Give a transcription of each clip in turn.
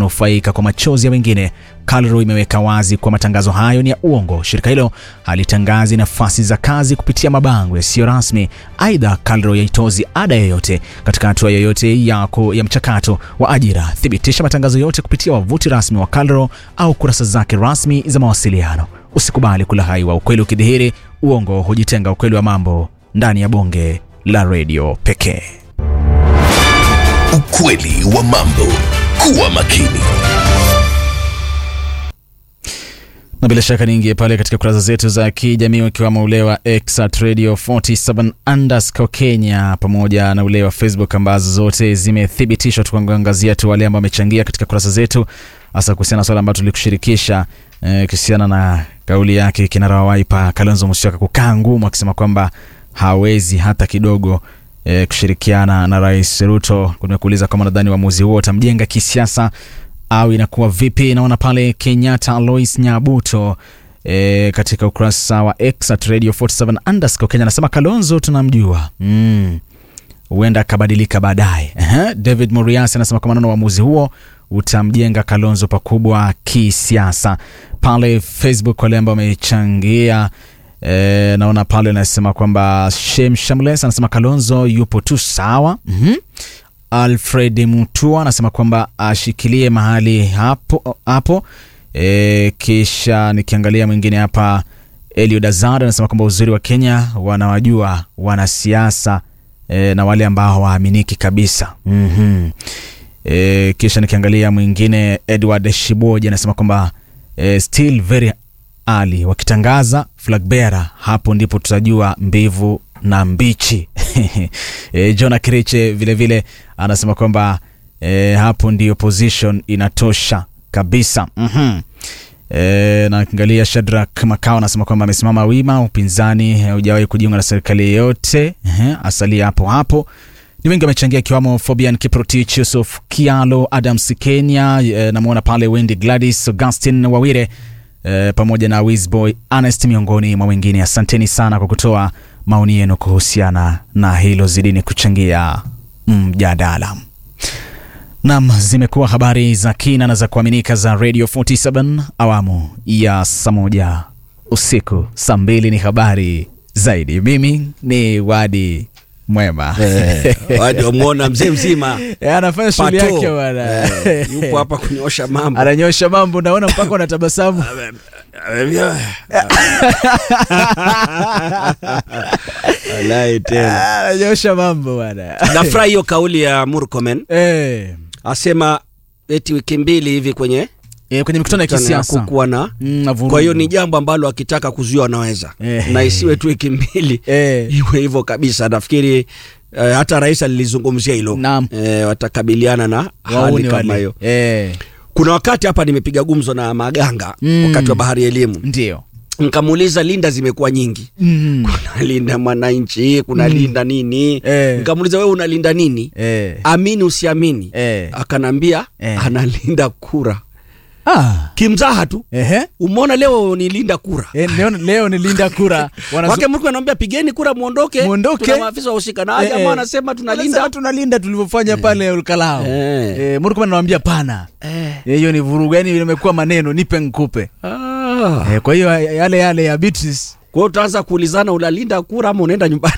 kunufaika kwa machozi ya wengine. KALRO imeweka wazi kuwa matangazo hayo ni ya uongo. Shirika hilo halitangazi nafasi za kazi kupitia mabango yasiyo rasmi. Aidha, KALRO yaitozi ada yoyote katika hatua yoyote yako ya mchakato wa ajira. Thibitisha matangazo yote kupitia wavuti rasmi wa KALRO au kurasa zake rasmi za mawasiliano. Usikubali kulahaiwa. Ukweli ukidhihiri, uongo hujitenga. Ukweli wa mambo ndani ya bonge la redio pekee. Ukweli wa mambo. Kuwa makini. na bila shaka niingie pale katika kurasa zetu za kijamii ukiwamo ule wa X at radio 47 underscore Kenya pamoja na ule wa Facebook ambazo zote zimethibitishwa, tukuangazia tu wale ambao wamechangia katika kurasa zetu, hasa kuhusiana na swala ambalo tulikushirikisha eh, kuhusiana na kauli yake kinara wa Wiper Kalonzo Musyoka kukaa ngumu, akisema kwamba hawezi hata kidogo eh, kushirikiana na Rais Ruto. Kumekuuliza kama nadhani uamuzi huo utamjenga kisiasa au inakuwa vipi? Naona pale Kenyatta Alois Nyabuto e, katika ukurasa wa X at radio 47 underscore Kenya anasema Kalonzo tunamjua mm. huenda akabadilika baadaye. Ehe, David Muriasi anasema kwa maneno uamuzi huo utamjenga Kalonzo pakubwa kisiasa. Pale Facebook wale ambao wamechangia e, naona pale anasema kwamba Shem Shamles anasema Kalonzo yupo tu sawa. mm-hmm. Alfred Mutua anasema kwamba ashikilie mahali hapo hapo. E, kisha nikiangalia mwingine hapa Eliud Azar anasema kwamba uzuri wa Kenya wanawajua wanasiasa e, na wale ambao hawaaminiki kabisa. mm-hmm. E, kisha nikiangalia mwingine Edward Shiboji anasema kwamba e, still very early wakitangaza flag bearer, hapo ndipo tutajua mbivu na mbichi. e, Jona Kiriche vilevile anasema kwamba e, hapo ndiyo position inatosha kabisa. mm-hmm. E, na kiangalia Shadrack Makao anasema kwamba amesimama wima, upinzani haujawahi kujiunga na serikali yeyote. Asalia hapo hapo. Ni wengi wamechangia ikiwamo Fabian Kiprotich, Yusuf Kialo, Adams Kenya, e, namwona pale Wendy Gladys, Augustin Wawire e, pamoja na Wizboy Honest miongoni mwa wengine. Asanteni sana kwa kutoa maoni yenu kuhusiana na hilo, zidini kuchangia mjadala. Mm, nam zimekuwa habari za kina na za kuaminika za Radio 47 awamu ya saa moja usiku. Saa mbili ni habari zaidi. Mimi ni Wadi Mwema. Eh, wadi wamwona mzee mzima Eh, anafanya shughuli Pato. yake bwana. Eh, yupo hapa kunyosha mambo Ananyosha mambo, naona mpaka unatabasamu. Walai tena Ananyosha mambo bwana. nafurahi hiyo kauli ya Murkomen Eh, asema eti wiki mbili hivi kwenye eh, kwenye mikutano ya kisiasa kukuwa na Mm, na vurugu. kwa hiyo ni jambo ambalo akitaka kuzuia wanaweza Eh. na isiwe tu wiki mbili Eh. iwe hivyo kabisa nafikiri eh, hata rais alilizungumzia hilo Naam. eh, watakabiliana na hali wauni kama wale. hiyo Eh, kuna wakati hapa nimepiga gumzo na maganga Mm. wakati wa bahari ya elimu ndio. nkamuuliza linda zimekuwa nyingi Mm. kuna linda mwananchi kuna linda nini Eh. nkamuuliza wewe unalinda nini Eh. amini usiamini Eh. akanambia Eh. analinda kura Ah. kimzaha tu Ehe. umeona leo nilinda kura Eh, leo, leo ni linda kura Wanazu- wake mtu anamwambia pigeni kura muondoke Muondoke. tuna maafisa wahusika na Eh, jamaa eh. anasema tunalinda Wanasema tunalinda tulivyofanya pale Olkalao. Eh. Eh, Murkomen anamwambia pana. Eh. Eh, Hiyo ni vurugu, yani imekuwa maneno nipe nkupe. Ah. Eh, kwa hiyo yale yale ya Beatrice kwa hiyo utaanza kuulizana unalinda kura ama unaenda nyumbani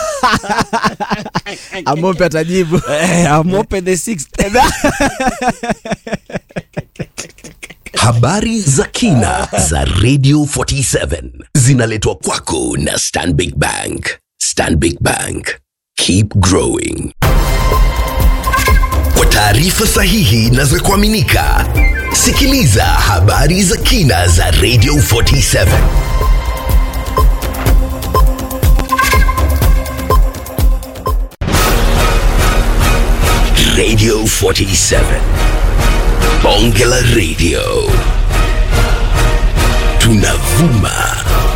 Amope atajibu. Eh, amope the sixth Habari za kina za Radio 47 zinaletwa kwako na Stanbic Bank. Stanbic Bank. Keep growing. Kwa taarifa sahihi na za kuaminika, sikiliza habari za kina za Radio 47. Radio 47. Bonge la Radio. Tunavuma